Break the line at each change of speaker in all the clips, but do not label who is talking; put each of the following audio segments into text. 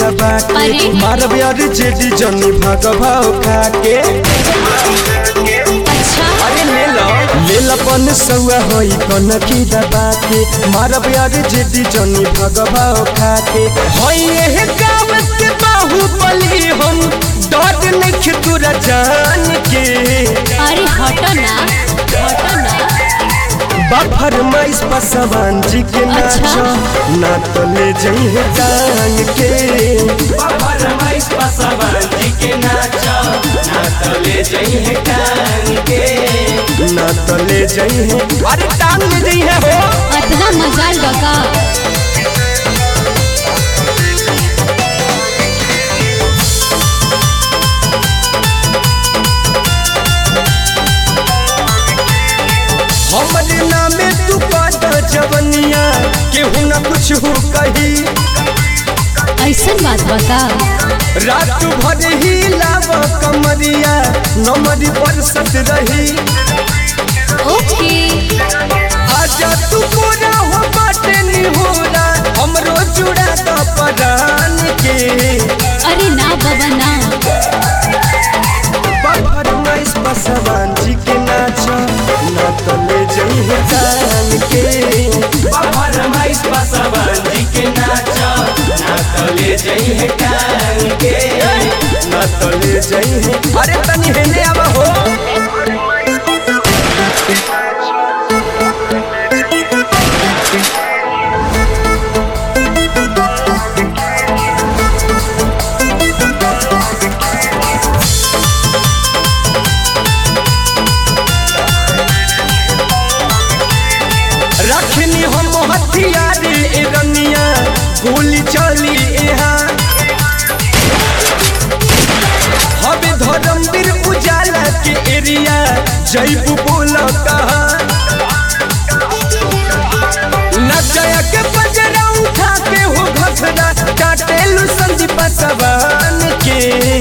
दबा के
अरे।
मारब यार जेडी जनी भाग भाव खा के
अच्छा
अरे ले लो ले लपन सौआ होई कन की दबा के मारब यार जेडी जनी भाग भाव खा के होई एह गाँव के बाहुबली हम डर नहीं तोरा जान के
अरे हटो ना हटो ना
बाफर माइस पसवान जी के
अच्छा।
नाचो ना तो ले जइहे टांग के
बाबर माइस पसवन जी के नाचा ना तो ले जइहे टांग के
ना तो ले जइहे अरे टांग ले जइहे हो
अतना मजाल बका
हमरे नामे तू पाद जवनिया केहू ना कुछ हो कही
ऐसन बात बका
रात भर ही लाव कमरिया नमरी बरसत रही
ओके
आजा तू पूरा हो बाटे निहोरा हमरो जुड़ा द परान के
अरे ना बाबा ना
बाफर माइस पसवान जी के नाचो ना तो ले जइहे टांग के
बाबर माइस पसवन जी के नाचा ना तो ले जइहे टांग के
ना तो ले जइहे अरे तनी हेने आवा हो रखनी हम हथियार ए रनिया गोली चली यहाँ हवे धर्मवीर उजाला के एरिया जैबू बोल कहा नचया के बजरा उठा के हो घसरा काटेलू संदीप सवान के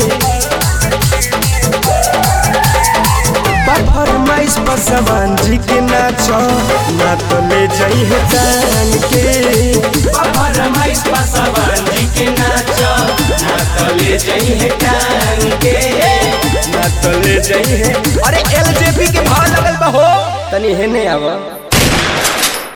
बाफर माइस पसवान जी के नाचो ना तो ले जइहे टांग के
बाबर माइस पसवन जी के नाचा ना तो ले जइहे टांग के
ना तो ले जइहे अरे एलजेपी के भाव लगल बा हो तनी हेने आवा